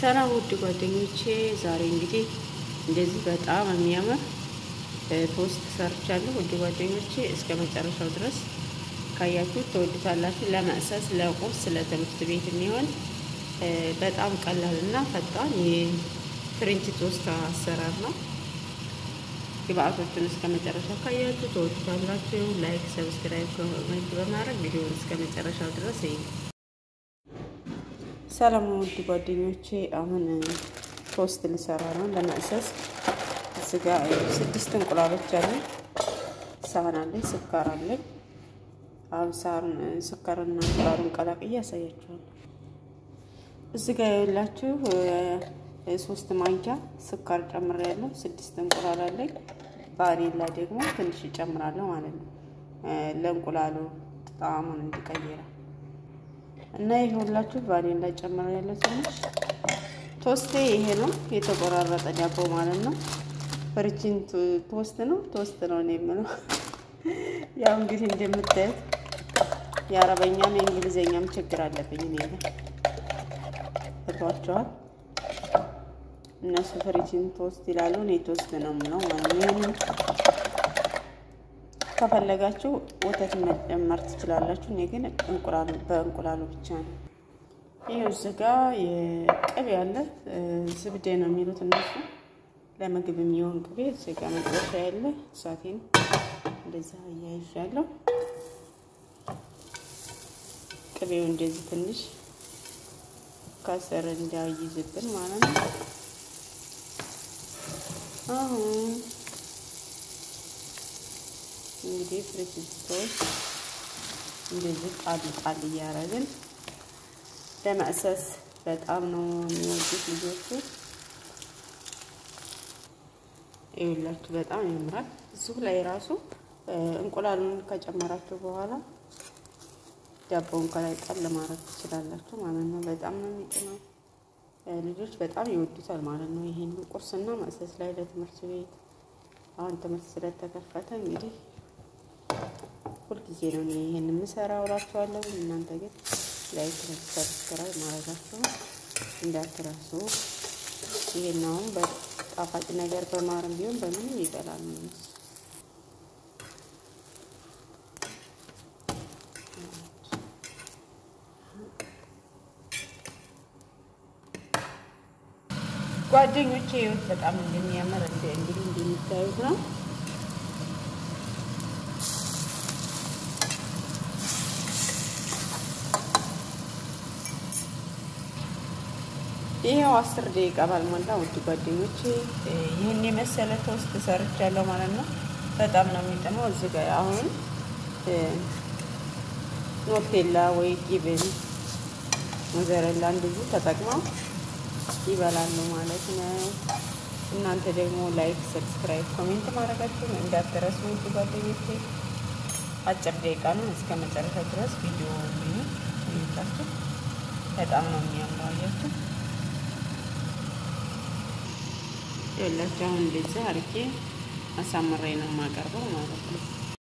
ሰላም ውድ ጓደኞቼ፣ ዛሬ እንግዲህ እንደዚህ በጣም የሚያምር ቶስት ሰርቻለሁ። ውድ ጓደኞቼ እስከ መጨረሻው ድረስ ካያችሁ ትወዱታላችሁ። ለመቅሰስ፣ ለቁርስ፣ ለትምህርት ቤት የሚሆን በጣም ቀላል እና ፈጣን የፍሬንች ቶስት አሰራር ነው። ግብአቶቹን እስከ መጨረሻው ካያችሁ ትወዱታላችሁ። ላይክ፣ ሰብስክራይብ፣ ኮሜንት በማድረግ ቪዲዮውን እስከ መጨረሻው ድረስ ይሄ ሰላም ውድ ጓደኞቼ፣ አሁን ቶስት ልሰራ ነው ለመቅሰስ። እዚህ ጋ ስድስት እንቁላሎች አለኝ፣ ሳህን አለኝ፣ ስኳር አለኝ። አሁን ሳህን ስኳርና እንቁላሉን ቀላቅዬ ያሳያችኋለሁ። እዚህ ጋ የላችሁ ሶስት ማንኪያ ስኳር ጨምሬያለሁ። ስድስት እንቁላል አለኝ። ቫኒላ ደግሞ ትንሽ እጨምራለሁ ማለት ነው ለእንቁላሉ ጣዕሙን እንዲቀይራል እና ይሄ ሁላችሁ ቫኒላ ጨምሬያለሁ ትንሽ። ቶስቴ ይሄ ነው የተቆራረጠ ዳቦ ማለት ነው። ፍርችን ቶስት ነው ቶስት ነው እኔ የምለው። ያው እንግዲህ እንደምታዩት የአረበኛም የእንግሊዝኛም ችግር አለብኝ እኔ ጋር እቷቸዋል። እነሱ ፍሪችን ቶስት ይላሉ፣ እኔ ቶስት ነው የምለው ማለት ነው። ይህንን ከፈለጋችሁ ወተት መጨመር ትችላላችሁ። እኔ ግን እንቁላሉ በእንቁላሉ ብቻ ነው። ይህ እዚህ ጋ የቅቤ ያለ ዝብዴ ነው የሚሉት እነሱ ለምግብ የሚሆን ቅቤ እዚህ ጋ መጥበሻ ያለ እሳቴን እንደዛ እያይዣለሁ። ቅቤው እንደዚህ ትንሽ ከስር እንዳይዝብን ማለት ነው። አሁን እንግዲህ ፍሪጅቶች እንደዚህ ጣል ጣል እያደረግን ለመቅሰስ በጣም ነው የሚወዱት ልጆቹ። ይኸውላችሁ በጣም ያምራል። እዚሁ ላይ ራሱ እንቁላሉን ከጨመራችሁ በኋላ ዳቦውን ከላይ ጣል ማድረግ ትችላላችሁ ማለት ነው። በጣም ነው የሚጥመው። ልጆች በጣም ይወዱታል ማለት ነው። ይሄን ቁርስና መቅሰስ ላይ ለትምህርት ቤት አሁን ትምህርት ስለተከፈተ እንግዲህ ሁልጊዜ ነው ይሄን የምሰራው እላችኋለሁ። እናንተ ግን ላይክ፣ ሰብስክራይብ ማድረጋችሁን እንዳትረሱ። ይሄን አሁን በጣፋጭ ነገር በማርም ቢሆን በምንም ይበላል ነው ጓደኞቼ ህይወት በጣም እንደሚያምር እንደ እንግዲህ እንደሚታዩት ነው። ይሄው አስር ደቂቃ ባልሞላ ውድ ጓደኞቼ ይህን የመሰለ ቶስት ሰርቻለሁ ማለት ነው። በጣም ነው የሚጥመው። እዚህ ጋር አሁን ኖቴላ ወይ ጊብን ሞዘረላ እንደዚህ ተጠቅመው ይበላሉ ማለት ነው። እናንተ ደግሞ ላይክ፣ ሰብስክራይብ፣ ኮሜንት ማድረጋችሁን እንዳትረሱ ውድ ጓደኞቼ። አጭር ደቂቃ ነው። እስከ መጨረሻ ድረስ ቪዲዮ የሚታችሁ በጣም ነው የሚያምረው። አያችሁ የላችሁ አሁን እንደዚህ አርጌ አሳምሬ ነው የማቀርበው ማለት ነው።